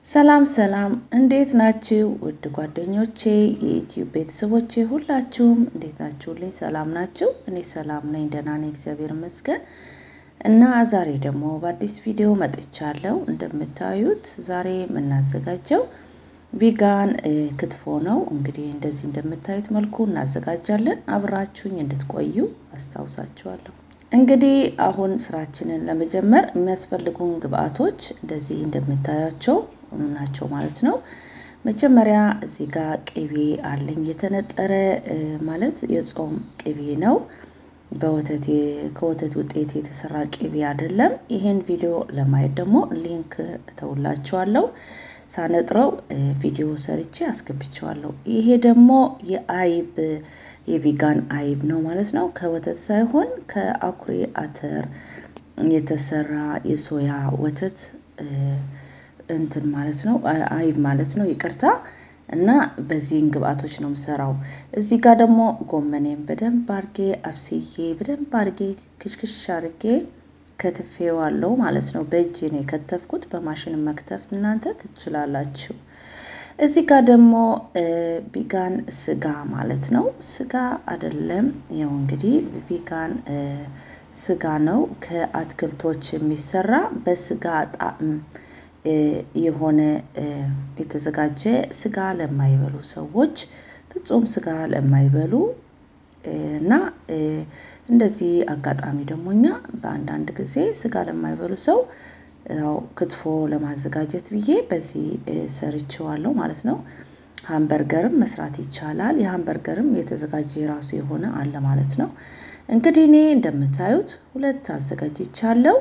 ሰላም ሰላም፣ እንዴት ናችሁ ውድ ጓደኞቼ፣ የዩትዩብ ቤተሰቦቼ ሁላችሁም እንዴት ናችሁልኝ? ሰላም ናችሁ? እኔ ሰላም ነኝ፣ ደህና ነኝ፣ እግዚአብሔር ይመስገን። እና ዛሬ ደግሞ በአዲስ ቪዲዮ መጥቻለሁ። እንደምታዩት ዛሬ የምናዘጋጀው ቪጋን ክትፎ ነው። እንግዲህ እንደዚህ እንደምታዩት መልኩ እናዘጋጃለን። አብራችሁኝ እንድትቆዩ አስታውሳችኋለሁ። እንግዲህ አሁን ስራችንን ለመጀመር የሚያስፈልጉን ግብአቶች እንደዚህ እንደምታያቸው ናቸው ማለት ነው። መጀመሪያ እዚህ ጋር ቅቤ አለኝ የተነጠረ ማለት የጾም ቅቤ ነው። በወተት ከወተት ውጤት የተሰራ ቅቤ አይደለም። ይሄን ቪዲዮ ለማየት ደግሞ ሊንክ እተውላችኋለሁ። ሳነጥረው ቪዲዮ ሰርቼ አስገብቸዋለሁ። ይሄ ደግሞ የአይብ የቪጋን አይብ ነው ማለት ነው። ከወተት ሳይሆን ከአኩሪ አተር የተሰራ የሶያ ወተት እንትን ማለት ነው። አይብ ማለት ነው። ይቅርታ እና በዚህን ግብአቶች ነው የምሰራው። እዚህ ጋር ደግሞ ጎመኔን በደንብ አርጌ አብስዬ በደንብ አርጌ ክሽክሽ አርጌ ከትፌዋለሁ ማለት ነው። በእጄ ነው የከተፍኩት። በማሽን መክተፍ እናንተ ትችላላችሁ። እዚህ ጋር ደግሞ ቪጋን ስጋ ማለት ነው። ስጋ አይደለም። ያው እንግዲህ ቪጋን ስጋ ነው። ከአትክልቶች የሚሰራ በስጋ ጣዕም የሆነ የተዘጋጀ ስጋ ለማይበሉ ሰዎች ፍጹም ስጋ ለማይበሉ እና እንደዚህ አጋጣሚ ደግሞ እኛ በአንዳንድ ጊዜ ስጋ ለማይበሉ ሰው ያው ክትፎ ለማዘጋጀት ብዬ በዚህ ሰርቼዋለሁ ማለት ነው። ሃምበርገርም መስራት ይቻላል። የሃምበርገርም የተዘጋጀ የራሱ የሆነ አለ ማለት ነው። እንግዲህ እኔ እንደምታዩት ሁለት አዘጋጅቻለሁ።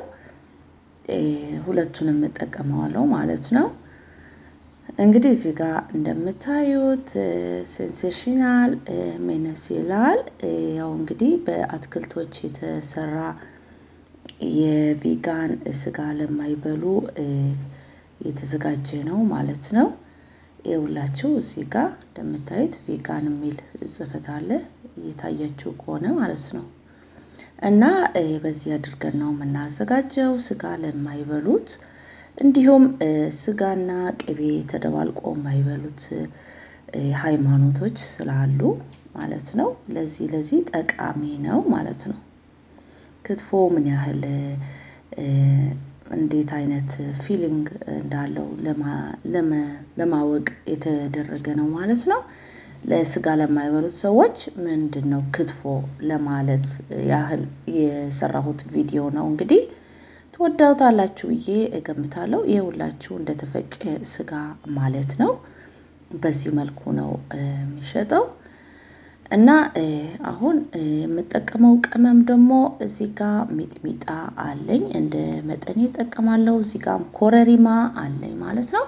ሁለቱንም እጠቀመዋለሁ ማለት ነው። እንግዲህ እዚህ ጋር እንደምታዩት ሴንሴሽናል ሜነስ ይላል። ያው እንግዲህ በአትክልቶች የተሰራ የቪጋን ስጋ ለማይበሉ የተዘጋጀ ነው ማለት ነው። የሁላችሁ እዚህ ጋር እንደምታዩት ቪጋን የሚል ጽፈት አለ እየታያችሁ ከሆነ ማለት ነው። እና በዚህ አድርገን ነው የምናዘጋጀው ስጋ ለማይበሉት እንዲሁም ስጋና ቅቤ ተደባልቆ የማይበሉት ሃይማኖቶች ስላሉ ማለት ነው። ለዚህ ለዚህ ጠቃሚ ነው ማለት ነው። ክትፎ ምን ያህል እንዴት አይነት ፊሊንግ እንዳለው ለማወቅ የተደረገ ነው ማለት ነው። ለስጋ ለማይበሉት ሰዎች ምንድን ነው ክትፎ ለማለት ያህል የሰራሁት ቪዲዮ ነው። እንግዲህ ትወዳውታላችሁ ብዬ እገምታለሁ። የሁላችሁ እንደተፈጨ ስጋ ማለት ነው። በዚህ መልኩ ነው የሚሸጠው። እና አሁን የምጠቀመው ቅመም ደግሞ እዚህ ጋር ሚጥሚጣ አለኝ እንደ መጠኔ እጠቀማለሁ። እዚህ ጋርም ኮረሪማ አለኝ ማለት ነው።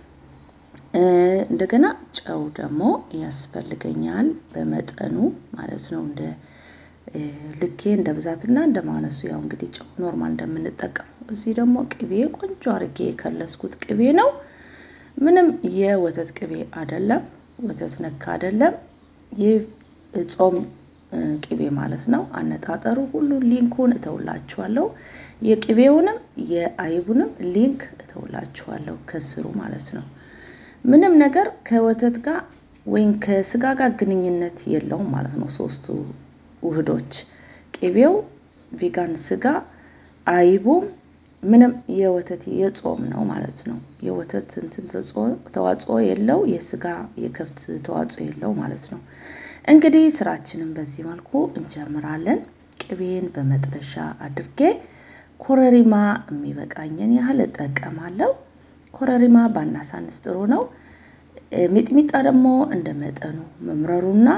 እንደገና ጨው ደግሞ ያስፈልገኛል በመጠኑ ማለት ነው። እንደ ልኬ እንደ ብዛትና እንደ ማነሱ ያው እንግዲህ ጨው ኖርማል እንደምንጠቀመው። እዚህ ደግሞ ቅቤ ቆንጆ አርጌ የከለስኩት ቅቤ ነው። ምንም የወተት ቅቤ አይደለም፣ ወተት ነካ አይደለም። ይህ ጾም ቅቤ ማለት ነው። አነጣጠሩ ሁሉ ሊንኩን እተውላችኋለሁ። የቅቤውንም የአይቡንም ሊንክ እተውላችኋለሁ ከስሩ ማለት ነው። ምንም ነገር ከወተት ጋር ወይም ከስጋ ጋር ግንኙነት የለውም ማለት ነው። ሶስቱ ውህዶች ቅቤው፣ ቪጋን ስጋ፣ አይቡም ምንም የወተት የጾም ነው ማለት ነው። የወተት እንትን ተዋጽኦ የለው፣ የስጋ የከብት ተዋጽኦ የለው ማለት ነው። እንግዲህ ስራችንን በዚህ መልኩ እንጀምራለን። ቅቤን በመጥበሻ አድርጌ ኮረሪማ የሚበቃኝን ያህል እጠቀማለሁ። ኮረሪማ ባናሳንስ ጥሩ ነው። ሚጥሚጣ ደግሞ እንደ መጠኑ መምረሩና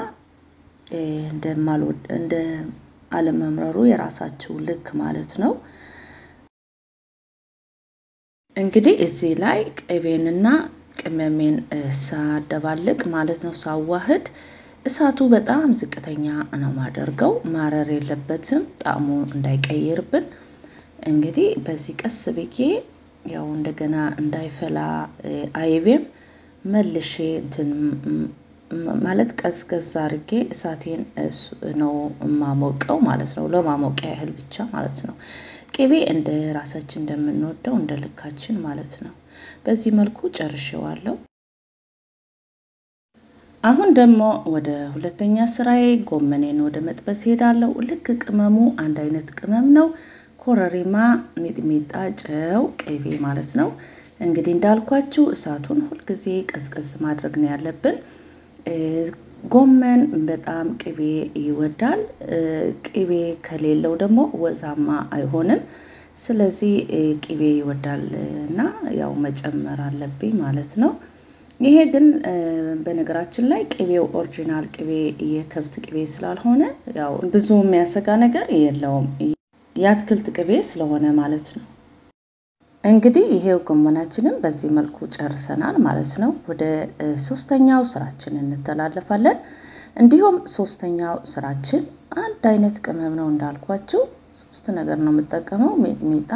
እንደ አለመምረሩ የራሳችሁ ልክ ማለት ነው። እንግዲህ እዚህ ላይ ቅቤንና ቅመሜን ሳደባልቅ ማለት ነው ሳዋህድ እሳቱ በጣም ዝቅተኛ ነው ማደርገው። ማረር የለበትም ጣዕሙ እንዳይቀይርብን። እንግዲህ በዚህ ቀስ ብዬ ያው እንደገና እንዳይፈላ አይቤም መልሼ እንትን ማለት ቀዝቀዝ አድርጌ እሳቴን ነው የማሞቀው ማለት ነው። ለማሞቂያ ያህል ብቻ ማለት ነው። ቅቤ እንደ ራሳችን እንደምንወደው እንደ ልካችን ማለት ነው። በዚህ መልኩ ጨርሼዋለሁ። አሁን ደግሞ ወደ ሁለተኛ ስራዬ ጎመኔን ወደ መጥበስ ሄዳለሁ። ልክ ቅመሙ አንድ አይነት ቅመም ነው። ኮረሪማ፣ ሚጥሚጣ፣ ጨው፣ ቅቤ ማለት ነው። እንግዲህ እንዳልኳችሁ እሳቱን ሁልጊዜ ቀዝቀዝ ማድረግ ነው ያለብን። ጎመን በጣም ቅቤ ይወዳል። ቅቤ ከሌለው ደግሞ ወዛማ አይሆንም። ስለዚህ ቅቤ ይወዳል እና ያው መጨመር አለብኝ ማለት ነው። ይሄ ግን በነገራችን ላይ ቅቤው ኦሪጂናል ቅቤ የከብት ቅቤ ስላልሆነ ያው ብዙ የሚያሰጋ ነገር የለውም። የአትክልት ቅቤ ስለሆነ ማለት ነው። እንግዲህ ይሄው ጎመናችንም በዚህ መልኩ ጨርሰናል ማለት ነው። ወደ ሶስተኛው ስራችን እንተላለፋለን። እንዲሁም ሶስተኛው ስራችን አንድ አይነት ቅመም ነው እንዳልኳችሁ ሶስት ነገር ነው የምጠቀመው። ሚጥሚጣ፣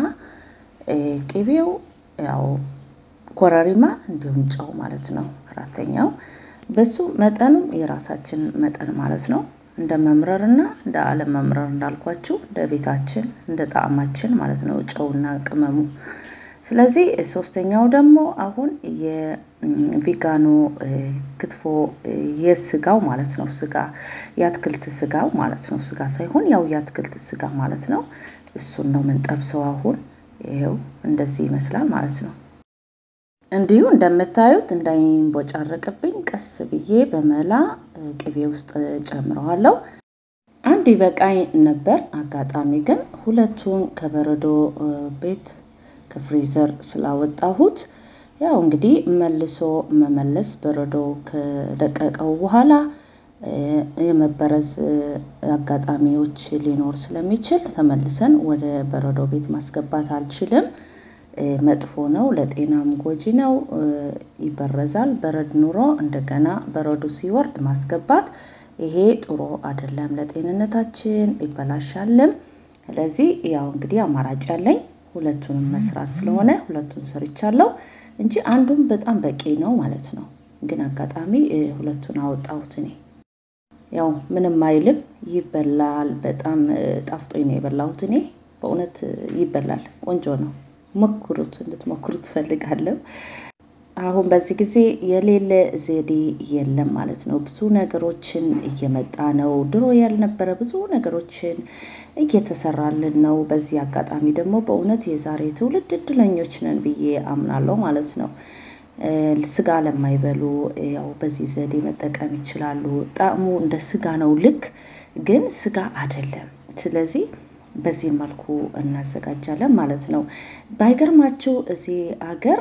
ቅቤው ያው ኮረሪማ እንዲሁም ጨው ማለት ነው። አራተኛው በሱ መጠኑም የራሳችን መጠን ማለት ነው። እንደ መምረርና እንደ አለመምረር እንዳልኳችሁ እንደ ቤታችን እንደ ጣዕማችን ማለት ነው ጨውና ቅመሙ። ስለዚህ ሶስተኛው ደግሞ አሁን የቪጋኖ ክትፎ የስጋው ማለት ነው። ስጋ የአትክልት ስጋው ማለት ነው። ስጋ ሳይሆን ያው የአትክልት ስጋ ማለት ነው። እሱን ነው የምንጠብሰው አሁን። ይኸው እንደዚህ ይመስላል ማለት ነው። እንዲሁ እንደምታዩት እንዳይንቦጫረቅብኝ ቀስ ብዬ በመላ ቅቤ ውስጥ ጨምረዋለሁ። አንድ ይበቃኝ ነበር። አጋጣሚ ግን ሁለቱን ከበረዶ ቤት ከፍሪዘር ስላወጣሁት ያው እንግዲህ መልሶ መመለስ በረዶ ከለቀቀው በኋላ የመበረዝ አጋጣሚዎች ሊኖር ስለሚችል ተመልሰን ወደ በረዶ ቤት ማስገባት አልችልም። መጥፎ ነው፣ ለጤናም ጎጂ ነው፣ ይበረዛል። በረድ ኑሮ እንደገና በረዶ ሲወርድ ማስገባት ይሄ ጥሩ አይደለም፣ ለጤንነታችን ይበላሻልም። ስለዚህ ያው እንግዲህ አማራጭ ያለኝ ሁለቱንም መስራት ስለሆነ ሁለቱን ሰርቻለሁ እንጂ አንዱን በጣም በቂ ነው ማለት ነው። ግን አጋጣሚ ሁለቱን አወጣሁት እኔ። ያው ምንም አይልም፣ ይበላል። በጣም ጣፍጦኝ ነው የበላሁት እኔ። በእውነት ይበላል፣ ቆንጆ ነው። ሞክሩት፣ እንድትሞክሩት ትፈልጋለሁ። አሁን በዚህ ጊዜ የሌለ ዘዴ የለም ማለት ነው። ብዙ ነገሮችን እየመጣ ነው። ድሮ ያልነበረ ብዙ ነገሮችን እየተሰራልን ነው። በዚህ አጋጣሚ ደግሞ በእውነት የዛሬ ትውልድ እድለኞች ነን ብዬ አምናለሁ ማለት ነው። ስጋ ለማይበሉ ያው በዚህ ዘዴ መጠቀም ይችላሉ። ጣዕሙ እንደ ስጋ ነው ልክ፣ ግን ስጋ አይደለም። ስለዚህ በዚህ መልኩ እናዘጋጃለን ማለት ነው። ባይገርማችሁ እዚህ አገር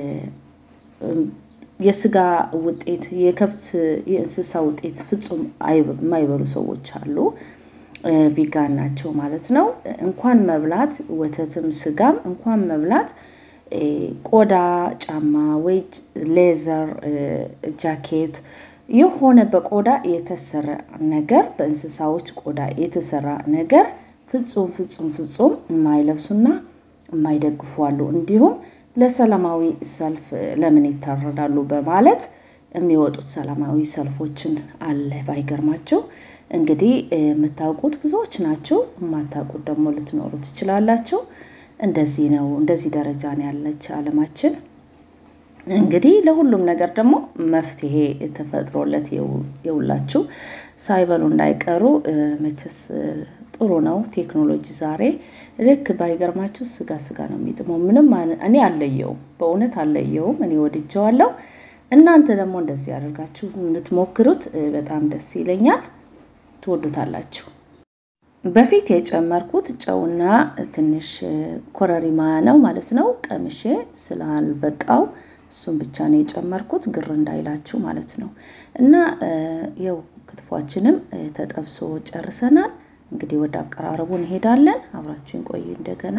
የስጋ ውጤት የከብት የእንስሳ ውጤት ፍጹም የማይበሉ ሰዎች አሉ። ቪጋን ናቸው ማለት ነው። እንኳን መብላት ወተትም ስጋም እንኳን መብላት ቆዳ ጫማ ወይ ሌዘር ጃኬት የሆነ በቆዳ የተሰራ ነገር በእንስሳዎች ቆዳ የተሰራ ነገር ፍጹም ፍጹም ፍጹም የማይለብሱና የማይደግፉ አሉ። እንዲሁም ለሰላማዊ ሰልፍ ለምን ይታረዳሉ በማለት የሚወጡት ሰላማዊ ሰልፎችን አለ። ባይገርማቸው እንግዲህ የምታውቁት ብዙዎች ናቸው፣ የማታውቁት ደግሞ ልትኖሩ ትችላላችሁ። እንደዚህ ነው። እንደዚህ ደረጃ ነው ያለች ዓለማችን። እንግዲህ ለሁሉም ነገር ደግሞ መፍትሄ ተፈጥሮለት የውላችሁ ሳይበሉ እንዳይቀሩ መቼስ ጥሩ ነው ቴክኖሎጂ ዛሬ ልክ ባይገርማችሁ ስጋ ስጋ ነው የሚጥመው። ምንም እኔ አለየውም፣ በእውነት አለየውም። እኔ ወድጀዋለሁ። እናንተ ደግሞ እንደዚህ አድርጋችሁ የምትሞክሩት በጣም ደስ ይለኛል። ትወዱታላችሁ። በፊት የጨመርኩት ጨውና ትንሽ ኮረሪማ ነው ማለት ነው። ቀምሼ ስላልበቃው እሱን ብቻ ነው የጨመርኩት፣ ግር እንዳይላችሁ ማለት ነው። እና ይኸው ክትፏችንም ተጠብሶ ጨርሰናል። እንግዲህ ወደ አቀራረቡ እንሄዳለን። አብራችሁን ቆዩ። እንደገና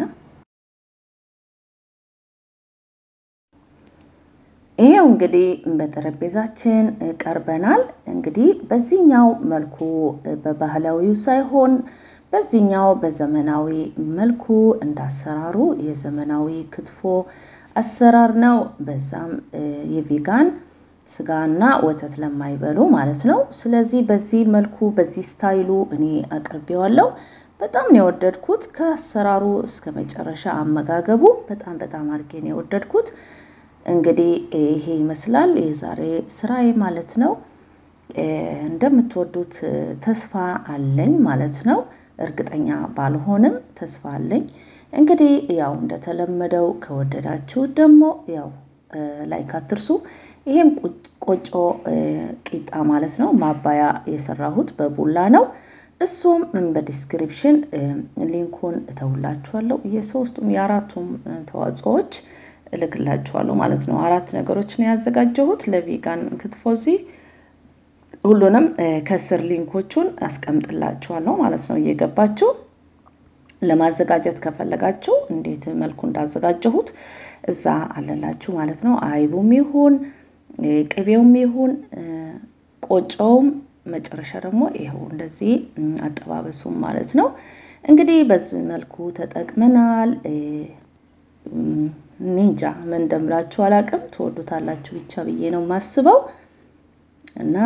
ይሄው እንግዲህ በጠረጴዛችን ቀርበናል። እንግዲህ በዚህኛው መልኩ በባህላዊው ሳይሆን በዚህኛው በዘመናዊ መልኩ እንዳሰራሩ የዘመናዊ ክትፎ አሰራር ነው። በዛም የቪጋን ስጋና ወተት ለማይበሉ ማለት ነው። ስለዚህ በዚህ መልኩ በዚህ ስታይሉ እኔ አቅርቤዋለሁ። በጣም ነው የወደድኩት። ከአሰራሩ እስከ መጨረሻ አመጋገቡ በጣም በጣም አድርጌ ነው የወደድኩት። እንግዲህ ይሄ ይመስላል የዛሬ ስራዬ ማለት ነው። እንደምትወዱት ተስፋ አለኝ ማለት ነው። እርግጠኛ ባልሆንም ተስፋ አለኝ። እንግዲህ ያው እንደተለመደው ከወደዳችሁት ደግሞ ያው ላይክ አትርሱ። ይሄም ቆጮ ቂጣ ማለት ነው። ማባያ የሰራሁት በቡላ ነው። እሱም በዲስክሪፕሽን ሊንኩን እተውላችኋለሁ። የሶስቱም የአራቱም ተዋጽኦዎች እልክላችኋለሁ ማለት ነው። አራት ነገሮች ነው ያዘጋጀሁት ለቪጋን ክትፎ እዚህ ሁሉንም ከስር ሊንኮቹን አስቀምጥላችኋለሁ ማለት ነው። እየገባችሁ ለማዘጋጀት ከፈለጋችሁ እንዴት መልኩ እንዳዘጋጀሁት እዛ አለላችሁ ማለት ነው። አይቡም ይሁን ቅቤውም ይሁን ቆጮውም መጨረሻ ደግሞ ይኸው እንደዚህ አጠባበሱም ማለት ነው። እንግዲህ በዚህ መልኩ ተጠቅመናል። ኒንጃ ምን እንደምላችሁ አላቅም። ትወዱታላችሁ ብቻ ብዬ ነው የማስበው እና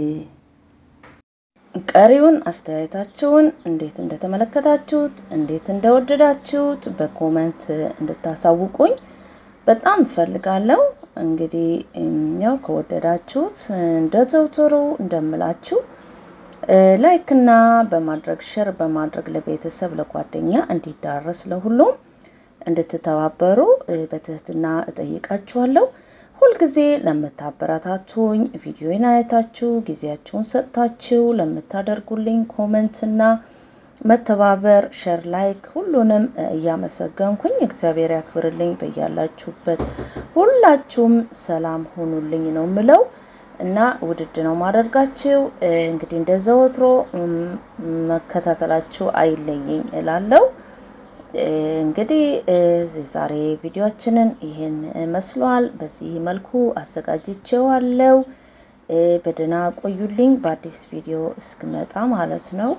ቀሪውን አስተያየታችሁን እንዴት እንደተመለከታችሁት እንዴት እንደወደዳችሁት በኮመንት እንድታሳውቁኝ በጣም እፈልጋለሁ። እንግዲህ ያው ከወደዳችሁት እንደዘውትሩ እንደምላችሁ ላይክና በማድረግ ሸር በማድረግ ለቤተሰብ ለጓደኛ እንዲዳረስ ለሁሉም እንድትተባበሩ በትህትና እጠይቃችኋለሁ። ሁልጊዜ ለምታበረታቱኝ ቪዲዮን አይታችሁ ጊዜያችሁን ሰጥታችሁ ለምታደርጉልኝ ኮመንትና መተባበር ሸር ላይክ ሁሉንም እያመሰገንኩኝ እግዚአብሔር ያክብርልኝ። በያላችሁበት ሁላችሁም ሰላም ሁኑልኝ ነው ምለው እና ውድድ ነው ማደርጋችሁ። እንግዲህ እንደ ዘወትሮ መከታተላችሁ አይለየኝ እላለሁ። እንግዲህ የዛሬ ቪዲዮችንን ይህን መስሏል። በዚህ መልኩ አዘጋጅቼዋለሁ። በደህና ቆዩልኝ። በአዲስ ቪዲዮ እስክመጣ ማለት ነው።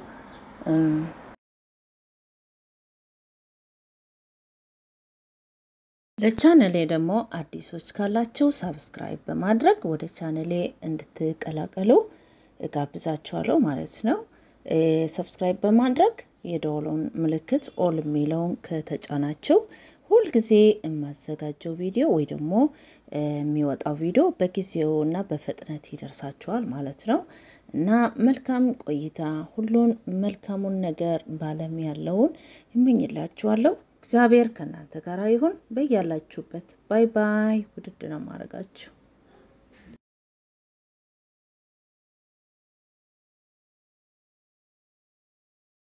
ለቻነሌ ደግሞ አዲሶች ካላችሁ ሳብስክራይብ በማድረግ ወደ ቻነሌ እንድትቀላቀሉ እጋብዛችኋለሁ ማለት ነው። ሰብስክራይብ በማድረግ የደወሉን ምልክት ኦል የሚለውን ከተጫናችሁ ሁልጊዜ የማዘጋጀው ቪዲዮ ወይ ደግሞ የሚወጣው ቪዲዮ በጊዜው እና በፍጥነት ይደርሳችኋል ማለት ነው። እና መልካም ቆይታ፣ ሁሉን መልካሙን ነገር ባለም ያለውን ይመኝላችኋለሁ። እግዚአብሔር ከእናንተ ጋር ይሁን። በያላችሁበት ባይ ባይ። ውድድ ነው ማድረጋችሁ